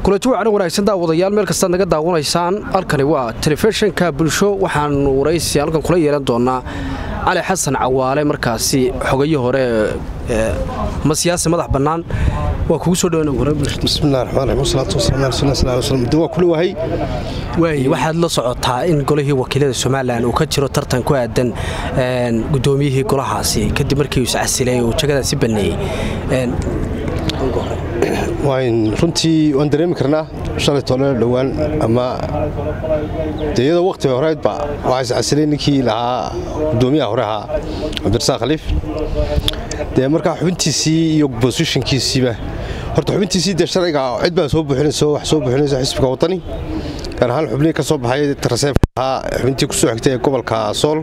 kulanti wacan wanaagsan daawadayaal meel kastaad naga daawanaysaan halkani waa telefishinka bulsho waxaanu waraysi halkan kula yeelan doonaa cali xasan cawaale markaasi xogayo hore ma siyaasi madax bannaan waa kugu soo dhawaa kudhowahay dhawaay waxaad la socotaa in golihii wakiilada somalilan uu ka jiro tartan ku aadan gudoomiyihii golahaasi kadib markii uu iscasilay uu jagadaasi baneeyey runtii waan dareemi karnaa shalay toole dhowaan ama de iyadoo wakhtiga horeydba waxaa iscasilay ninkii lahaa gudoomiyaha hore ahaa cabdirasaaq khaliif dee markaa xubintiisii iyo bosishinkiisiiba horta xubintiisii dee sharciga cid baa soo buuxinayso wax soo buuxinayso xisbiga waddani gaar ahaan xubnihii ka soo baxay raseefka ahaa xubintii ku soo xigtay ee gobolka sool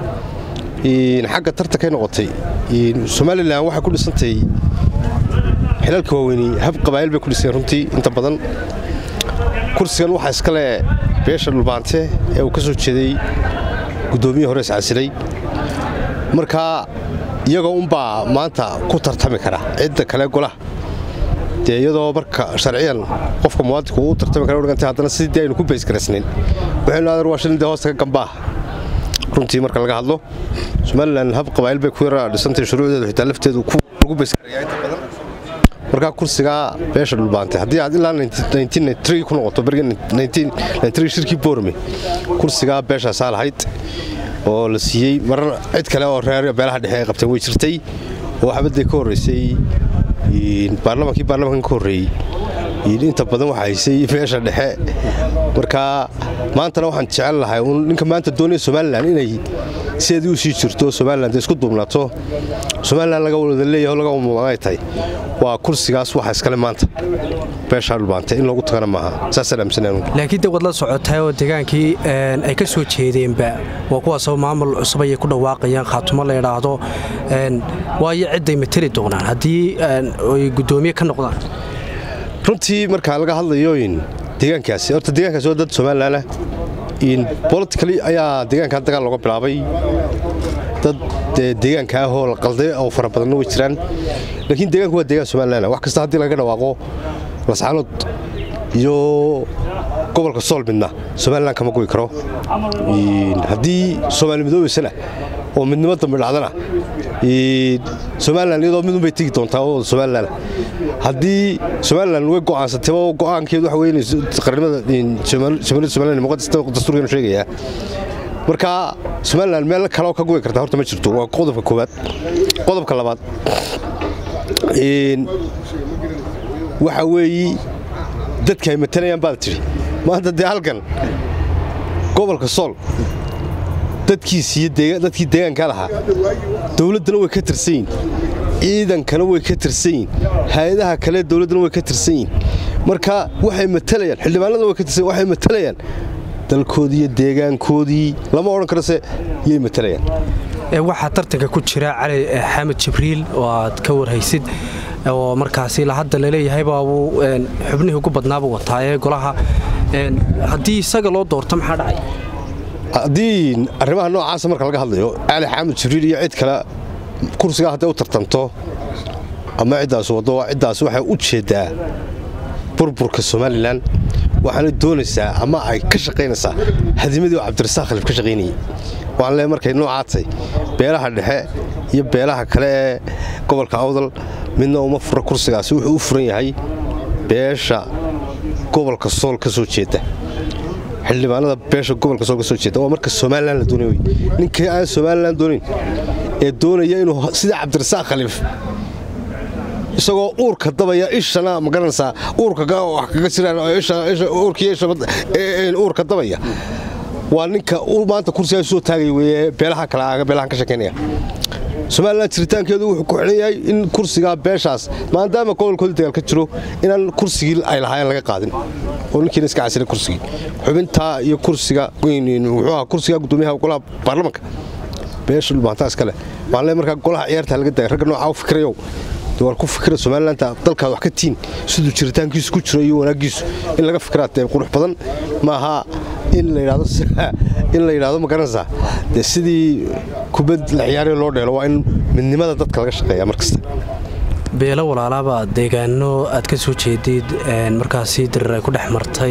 xagga tartankay noqotay somalilan waxay ku dhisantay xilalka waaweyni hab qabaa'il bay ku dhiseen runtii inta badan kursigan waxaa iskale beesha dhulbaante ee uu ka soo jeeday guddoomiye hore iscasilay markaa iyagoo unbaa maanta ku tartami kara cidda kale golaha dee iyadoo marka sharciyan qofka muwaadinku uu tartami kara dhigantay haddana sidii aynu ku baysgaraysnayn waxaynu aadar waa shilin dee hoosta ka gambaah runtii marka laga hadlo somalilan hab qabaa'il bay ku yara dhisantay shuruucdeedu xitaa lafteedu lagu baysgarayaa inta badan markaa kursigaa beesha dhulbaantay haddii aad ilaa ku noqoto shirkii boorme kursigaa beeshaasaa lahayd oo la siiyey marar cid kale oo reer beelaha dhexe ay qabteen way jirtay oo xabadday ka horraysay baarlamaankii baarlamankan ka horreeyey inta badan waxaa haysay beesha dhexe markaa maantana waxaan jecel lahay ninka maanta doonaya somalilan inay sideedii u sii jirto somalilan de isku duubnaato somalilan laga wada leeyaho laga mudanay tahay waa kursigaas waxa iskale maanta beeshaa dhulbaante in loogu tagana maaha saasaan aaminsanaan laakiin de wad la socotay oo degaankii ay ka soo jeedeenba waa kuwaasoo maamul cusub ayay ku dhawaaqayaan khaatumo la idhaahdo waayo cidday mateli doonaan haddii ay guddoomiye ka noqdaan runtii markaa laga hadlayoin deegaankaasi horta deegaankaasi waa dad somalilanah boliticali ayaa deegaankan dagaal looga bilaabay dad deegaanka ahoo la qalday oo fara badanna way jiraan laakiin deegaanku waa deegaan somalilan wax kasta haddii laga dhawaaqo lascaanood iyo gobolka sool midna somalilan kama goy karo haddii soomaali midoobeysana oo midnimo dambe dhacdana somalilan iyadoo midunbay tegi doontaa oo somalilan haddii somalilan way go'aansatayba go'aankeedu waxa weye qarnimada jamhuuriyadda somalilan muqadas dastuurkeenu sheegayaa marka somalilan meel kaleo ka goy kartaa horta ma jirto waa qodobka koowaad qodobka labaad waxa weeyi dadka ay matalayaan baad tidhi maanta dee halkan gobolka sool dadkiisiiyo dadkii deegaanka lahaa dowladdana way ka tirsan yihin ciidankana way ka tirsan yihin hay-adaha kale dowladdana way ka tirsan yihin marka waxay matalayaan xildhibaanadana way ka tirsan waxay matalayaan dalkoodii iyo deegaankoodii lama odhan karose yay matalayaan waxaa tartanka ku jira cali xamed jibriil oo aad ka warhaysid oo markaasi hadda laleeyahay baabuu xubnihii ugu badnaabuu wataayee golaha haddii isaga loo doorto maxaa dhacay haddii arrimaha noocaasa marka laga hadlayo cali xamed jibriil iyo cid kale kursigaa hadday u tartanto ama ciddaas waddo ciddaas waxay u jeeddaa burburka somalilan waxaana doonaysaa ama ay ka shaqaynaysaa hadimadii oo cabdirasaaq khalif ka shaqaynayey waxaan leeay markay noocaatay beelaha dhexe iyo beelaha kale ee gobolka awdal midna uma fura kursigaasi wuxuu u furan yahay beesha gobolka sool ka soo jeedda xildhibaanada beesha gobolka sool ka soo jeedda waa marka somalilan la doonay ninkii aan somalilan doonayn ee doonaya inuu sida cabdirasaaq khaliif isagoo uurka dabaya ishana ma garanaysaa uurka wax kaga jiraan uurka dabaya waa ninka maanta kursigaa soo taagay weye beelaha kale beelahan ka sheekaynaya somalilan jiritaankeedu wuxuu ku xidhan yahay in kursigaa beeshaas maadaama gobolkoodii dagaal ka jiro inaan kursigii ay lahaayeen laga qaadin oo ninkiina iska casilay kursigii xubintaa iyo kursiga muxuuaha kursiga guddoomiyaha golaha baarlamanka beesha dhulbaantaa iskale waxaan leey markaa golaha ciyaarta laga dagay ragga noocaa u fikrayow war ku fikira somalilantaa dalkaad wax ka tiin siduu jiritaankiisu ku jiro iyo wanaaggiisu in laga fikiraa dee qurux badan maaha in la yidhahdo ma garanaysaa dee sidii kubad la ciyaaraya loo dheelo waa in midnimada dadka laga shaqeeya mar kasta beelo walaalaaba deegaano aad ka soo jeedid markaasi dirir ay ku dhex martay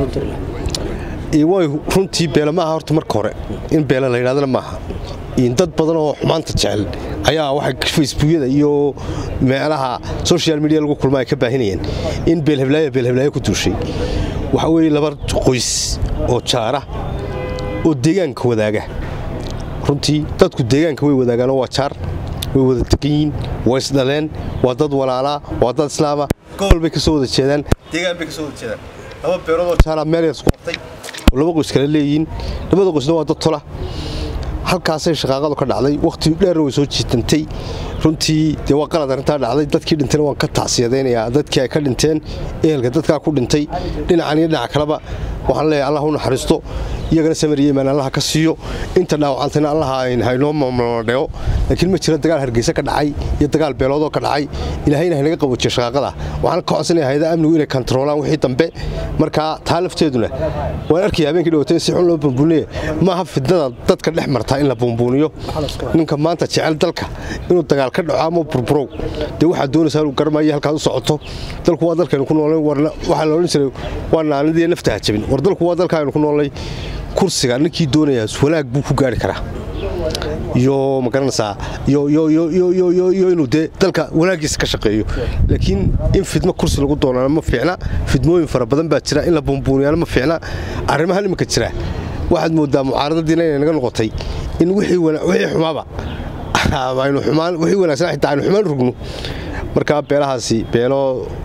way runtii beela maaha horta marka hore in beela la yidhahdana maaha dad badan oo xumaanta jecel ayaa waxay facebookyada iyo meelaha social media lagu kulma ay ka baahinayeen in beelheblaayo beelheblaayo ku duushay waxa weeye laba qoys oo jaara oo deegaanka wadaaga runtii dadku deegaanka way wadaagaanoo waa jaar way wada degan yihiin waa isdhaleen waa dad walaalaa waa dad islaama gobol bay ka soo wada jeedaan deegaan bay ka soo wada jeedaan laba beeroodoo jaara meel isku qabtay oo laba qoys kale leeyihiin labada qoysna waa dad tola halkaasay shaqaaqadu ka dhacday wakhti dheerna way soo jiitantay runtii dee waa qalad arrintaa dhacday dadkii dhintayna waan ka tacsiyadaynayaa dadkii ay ka dhinteen ehelka dadkaa ku dhintay dhinacan iyo dhinac kaleba waxaan leeyahay allah u naxariisto iyagana samir iyo imaan allaha ka siiyo inta dhaawacantayna allaha haynoo mamladheo laakiin ma jira dagaal hargeysa ka dhacay iyo dagaal beeloodoo ka dhacay ilaahayna haynaga qaboojiya shaqaaqada waxaan ka codsanaya hayada amnigu inay kantaroolaan wixii dambe markaa taa lafteeduna waan arkaya habeenkii dhawata in si xun loo bumbuuniye maaha fidnada dadka dhex martaa in la bumbuuniyo ninka maanta jecel dalka inuu dagaal ka dhaco ama burburow dee waxaad doonaysaa inuu garmayo halkaad u socoto dalku waa dalkaynu ku noolay waxaa la odhan jiray waa naanidii nafta ha jabin war dalku waa dalkaaynu ku noolay kursiga ninkii doonayaa wanaag buu ku gaari karaa iyo magaranaysaa iyo inuu dee dalka wanaagiisa ka shaqeeyo laakiin in fidmo kursi lagu doonana ma fiicna fidmooyin fara badan baa jira in la bumbuuniyana ma fiicna arrimahan iminka jira waxaad moodaa mucaaradadiina inay naga noqotay in wixii xumaaba wixii wanaagsan xitaa aynu xumaan rugno marka beelahaasi beelo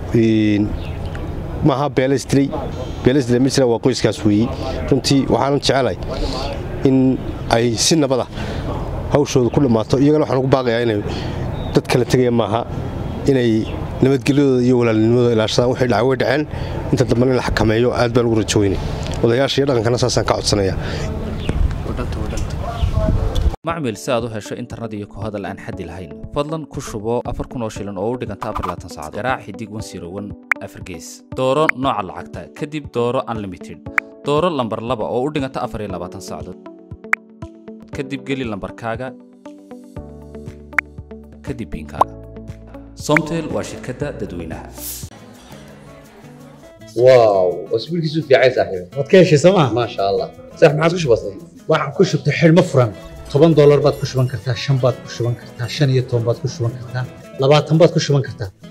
maaha beelaisdilay beelaisdilay ma jira waa qoyskaas weeye runtii waxaanan jecelahay in ay si nabada hawshooda ku dhammaato iyagana waxaan ugu baaqayaa inay dad kala tegaya maaha inay nabadgelyadooda iyo walaalnimadooda ilaashadaan waxay dhaca way dhaceen inta dambana in la xakameeyo aad baan ugu rajo weynay odayaasha iyo dhaqankana saasaan ka codsanaya macmil si aad u hesho internet iyo ku hadal aan xaddi lahayn fadlan ku shubo afar kun oo shilin oo u dhiganta afar laatan saacadood garaac xidig wan sirowan afar gees dooro nooca lacagta kadib dooro unlimited dooro lambar laba oo u dhiganta afar iyo labaatan saacadood kadib geli lambarkaaga kadib biinkaaga somtel waa shirkadda dadweynaha واو واسبوعك في عايز صاحبي waad ka heshay sooma ما شاء الله صح ما عاد وش بصير waxaan ku shubtay xidhmo furan toban doolar baad ku shuban kartaa shan baad ku shuban kartaa shan iyo toban baad ku shuban kartaa labaatan baad ku shuban kartaa